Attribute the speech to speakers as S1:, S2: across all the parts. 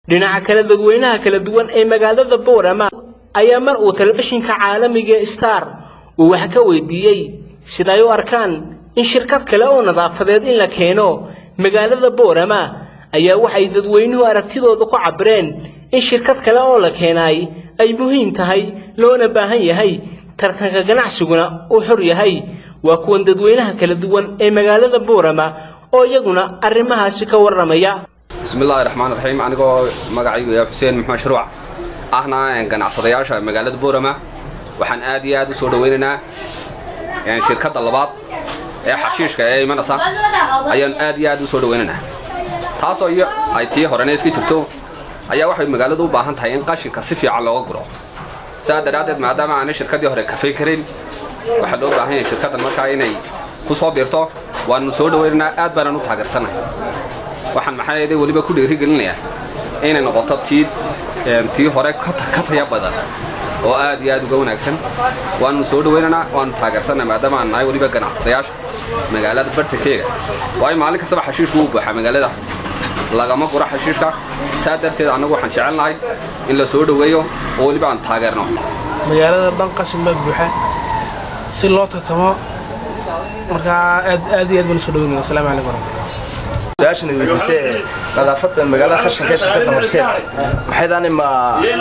S1: dhinaca kale dadweynaha kala duwan ee magaalada boorama ayaa mar uu telefishinka caalamiga star uu wax ka weydiiyey siday u arkaan in shirkad kale oo nadaafadeed in la keeno magaalada boorama ayaa waxay dadweynuhu aragtidooda ku cabireen in shirkad kale oo la keenay ay muhiim tahay loona baahan yahay tartanka ganacsiguna uu xor yahay waa kuwan dadweynaha kala duwan ee magaalada boorama oo iyaguna arrimahaasi ka warramaya
S2: bismillahi raxmaan raxiim anigoo magacaygu yaa xuseen maxmed shuruuc ahna ganacsadayaasha magaalada boorama waxaan aad iyo aad u soo dhowaynaynaa shirkadda labaad ee xashiishka ee imanaysa ayaan aad iyo aad u soo dhowaynaynaa taasoo iyo ay tii horena iska jirto ayaa waxay magaaladu u baahan tahay in qashinka si fiican looga guro sidaa daraaddeed maadaama aanay shirkaddii hore kafay karin waxaa loo baahan yahay shirkaddan markaa inay ku soo biirto waannu soo dhowaynaynaa aad baanaan u taageersannahay waxaan maxaa weliba ku dhiirigelinayaa inay noqoto tii tii hore ka taya badan oo aad iyo aad uga wanaagsan waannu soo dhowaynaynaa waannu taageersannahay maadaama aan nahay weliba ganacsadayaasha magaalada bartankeega waayo maalin kastaba xashiishku uu buuxaa magaalada lagama guro xashiishka saa darteed annagu waxaan jecelnahay in la soo dhoweeyo oo weliba aan taageerno
S3: magaalada dhan qashin baa buuxa si loo tartamo markaa aad aad iyo aad baan usoo dhaweynaya asalaamu calaykum waraxmatulah
S4: su-aashan weydiisay ee nadaafadda magaalada khashinka ee shirkadda horseed maxaydaanay ma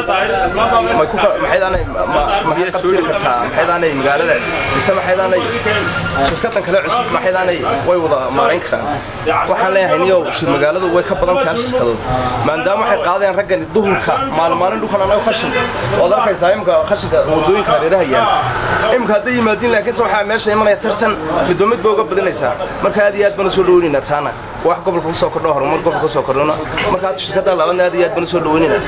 S4: maxaydaanay maxay qabtiri kartaa maxaydaanay magaalada mise maxaydaanay shirkaddan kale cusub maxaydaanay way wada maarayn karaan waxaan leeyahay niyow magaaladu way ka badan tahay hal shirkadood maadaama waxay qaadeen raggan duhurka maalin maalin dhulkan annaga khashin ood arkaysaa imika khashinka wadooyinka hareeraha yaala imika hadday yimaadiin laakiinse waxaa meesha imanaya tartan midba mid ba uga badinaysaa marka aad iyo aad baan usoo dhoweynaynaa taana wax gobolka kusoo kordho horumar gobolka kusoo kordhona marka hadda shirkadda labaadna aad iyo aad baan usoo dhaweynayna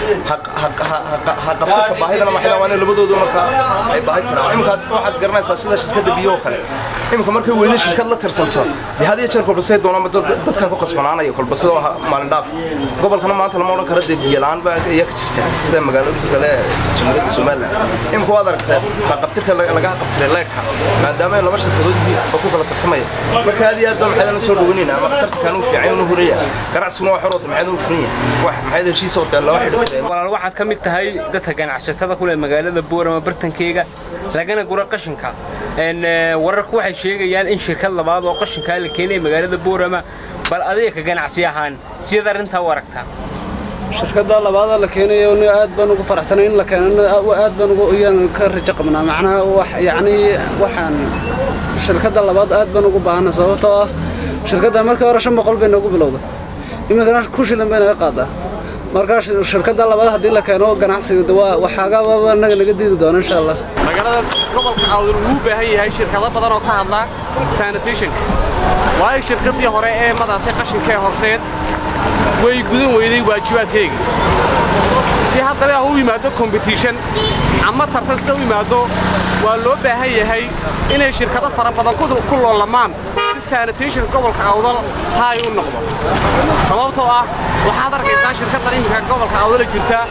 S4: ha qabtirka baahidana maxay waa labadoodu marka ay baahi tiraan imika waxaad garanaysaa sida shirkadda biyo oo kale imika markay weyda shirkad la tartanto dee had iyo jeer kolbasay doonaan dadkan ku qasbanaanaya kolbasada maalin dhaaf gobolkana maanta lama odhan kara dee biyo la-aan baa ayaa ka jirta sida magaalooyinka kale jamhuuriyadda somaliland imika waad aragtaa ha qabtirka laga qabtiray leyrka maadaama ay laba shirkadood yihiin oo ku kala tartamaya marka aad iyo aad baan maxaydan usoo dhaweynayna ama tartankan uu fiican uu huraya ganacsiguna waa xorooda maxaydan uu furan yahay wax maxaydan heshiis oo dee loo xidhiidhay
S1: walaal waxaad ka mid tahay dadka ganacsatada ku leh magaalada boorama bartankeega lagana guro qashinka wararku waxay sheegayaan in shirkad labaad oo qashinkaa la keenaya magaalada boorama bal adiga ka ganacsi ahaan sidaad arrintaa u aragtaa
S3: shirkadda labaada la keenayo aad baan ugu faraxsanay in la keenana aad baan ugu iyaan ka rajo qabnaa macnaha wax yacni waxaan shirkadda labaad aad baan ugu baahana sababtoo ah shirkadda markii hore shan boqol bay noogu bilowda iminkana ku shilan bay naga qaadaa markaa shirkadda labaad haddii la keeno ganacsiga waa waxaagaababa naga naga diidi doona insha allah
S5: magaalada gobolka awdal wuu u baahan yahay shirkado badan oo ka hadla sanitationka waayo shirkaddii hore ee madatay qashinka ee horseed way gudan weyday waajibaadkayga si haddana u yimaado kombitishan ama tartan sida u yimaado waa loo baahan yahay inay shirkado fara badan ku loolamaan si sanitation gobolka awdal haay u noqdo sababtoo ah waxaad arkaysaa shirkaddan iminka gobolka awdala jirta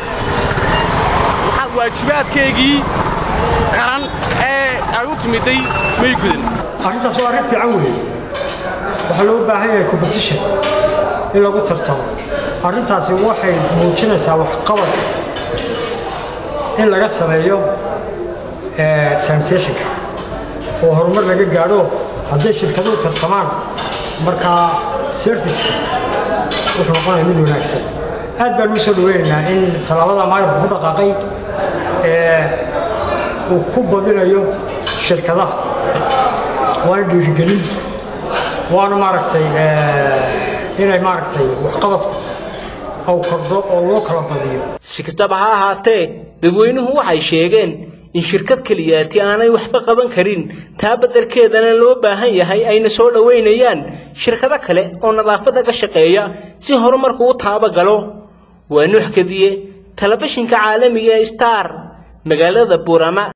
S5: waxaad waajibaadkaygii qaran ee ay u timiday may gudan
S6: arrintaas waa arrin fiican weeye waxaa loo baahan yahay competition in lagu tartamo arrintaasi waxay muujinaysaa waxqabad in laga sameeyo sanitationka oo horumar laga gaadho hadday shirkaduhu tartamaan markaa serviceka wuxuu noqonaya mid wanaagsan aad baan ugu soo dhaweynaynaa in tallaabada maayarku ku dhaqaaqay ee uu ku badinayo shirkadaha waana dhiirigelin waana maaragtay inay maaragtay waxqabadku aw kordho oo loo kala badiyo
S1: si kastaba ha ahaatee dadweynuhu waxay sheegeen in shirkad keliyaati aanay waxba qaban karin taa beddelkeedana loo baahan yahay ayna soo dhowaynayaan shirkado kale oo nadaafadda ka shaqeeya si horumarku u taabagalo waa nuux kadiye telefishinka caalamiga ee star magaalada buurama